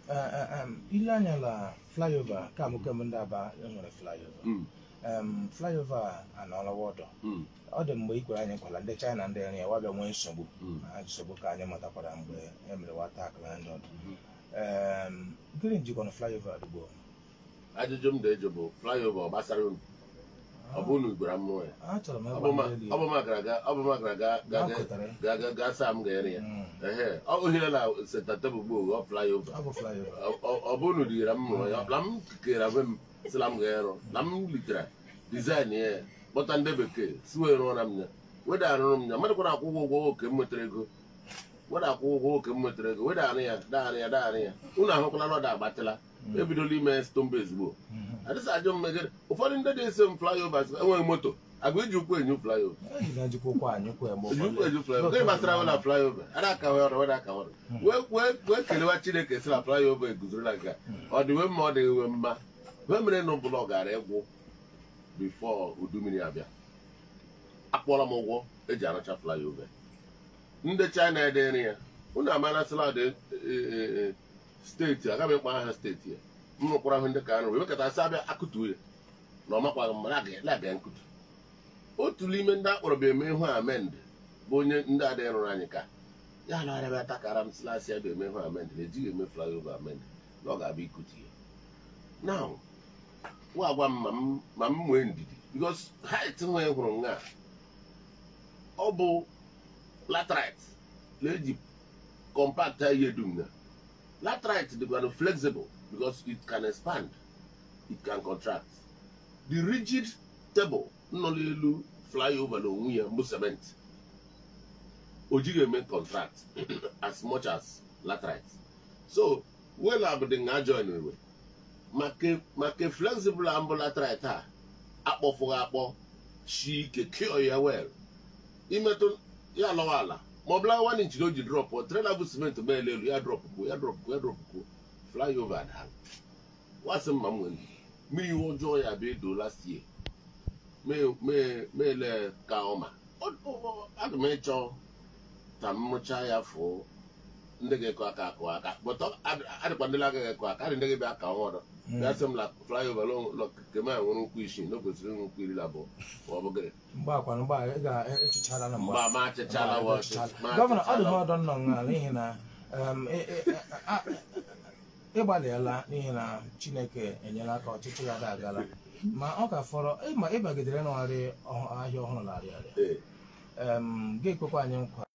Eh, eh, em, ile anya la flyover ka mụ kemgbe ndị aba enwere flyover Mm, Em, flyover a anọọla ọdọ mm, ọ dị mgbe ikwere anyị nkwala ndị china ndị nri ya wabịa nwee nsogbu mm. ha nsogbu ka anyị matakwara mgbe e mere wata akara ndị ọdụ Mhm. Em, gịnị jikọrọ flyover adịgbo ajụjụ m na-eji bụ flyover ọ gbasara unu ọ bụ unu gwara mmụọ ya achọrọ m ọ ịgwa bụ ma- ndị elu ọ bụ ma gara ga ọ bụ ma gara ga ga ya ga kụtara ga ga ga saa m ga-ere ya Mm, ehe ọ ohere na senta tebụl gboo ọ flyover ọ bụ flyover Ọ- ọ ọ bụ unu dịra m mụrụ ya na m kere onwe m sila m ga-erụ na m litere dizaịn ya kpọta ndị bekee si wee rụọra m ya weda arụrụ m ya mmadụ kwara akwụ ụgwọ ụgwọ oke m nwetara ego weda akwụ ụgwọ oke m nwetara ego weda arụ ya daarị ya daarị ya unu ahụkwala na ọ da agbatịla Mm, ebidola ime stone base gboo mhm. adịsa ajọ m megide ụfọdụ ndị na-ese m flyovers enweghị moto agwa iji ụkwụ enyu flyover Eji na njikwa ụkwụ anyị kwa mgbe eji ụkwụ ụfọdụ. enyu flyover gịnị gbasara wela flyover ada aka ọrụ weda aka ọrụ wee wee wee kelewa chineke si na flyover eguzorola nke a ọ dị wee mma ọ dịghị wee mma wee mere na ụbụla ọ gara ịgwụ bifo udu mmiri abịa akpọrọ m ụgwọ eji arụcha flyover ndị china ede nri ya unu amarasịla dị steeti agaghị ekpa aha steeti ya m rụkwara ahụ ndị ka arụ wee wekọtasị abịa akụtuo ya na ọ makwaghị mma na aga nkụtu otu n'ime ndị akpọrọ bụ eme ihu amend bụ onye ndị adịghị rụrụ anyị ka ya na arịa bịa takara m sịlasị ya bụ eme ihu amend na ejighị eme flyover amend na ọ ga-abịa ikutu ya now nwa agwa m ma m ma m nwee ndidi because height nwee hụrụ nga ọ bụ latrite na-eji compact ihe dum na latrite dịkwanụ flexible because it can expand it can contract the rigid table nọ n'elu flyover na onwe ya mbụ cement o jighị eme contract as much as latrite so welab dị nga join iwe maka maka flexible ambụ latrite a akpọfụghị akpọ shi ike kio ya well imetụ ya alọwa ala ma ọ bụla one inch na o ji drọp trela bụ cement ma ele elu ya drọpụkwuo ya drọpụkwuo ya drọpụkwuo flyover adala wasị mma m nwere mmiri iwe ọjọọ ya bịa edo last year meele ka ọma aga m ịchọ ka m rụchaa ya fụ ndị ga-ekọ aka akụ aka bụtọ adịkwa ndị agaghị ekọ aka adị ndị ga-ebịa aka ọhụrụ bịa sị m la flyover kema nwere ụkwụ isii na o kwesịrị ịnwe ụkwụ iri na abụọ ma ọ bụ gịnị mgbe akwa mgbe a ị ga-echichara na mgbe mgbe ama achịchala wa gọvanọ ọ dị m ọdọ nnọ nga n'ihi na em, ị- ị- a- ịgbalịala n'ihi na chineke enyela aka ọchịchị ya da agala ma ọ ka fọrọ ịma ịbagidere n'ọrị ọhụ- ahịa ọhụrụ na arịa arịa ee em ga-ekwekwa anyị nkwa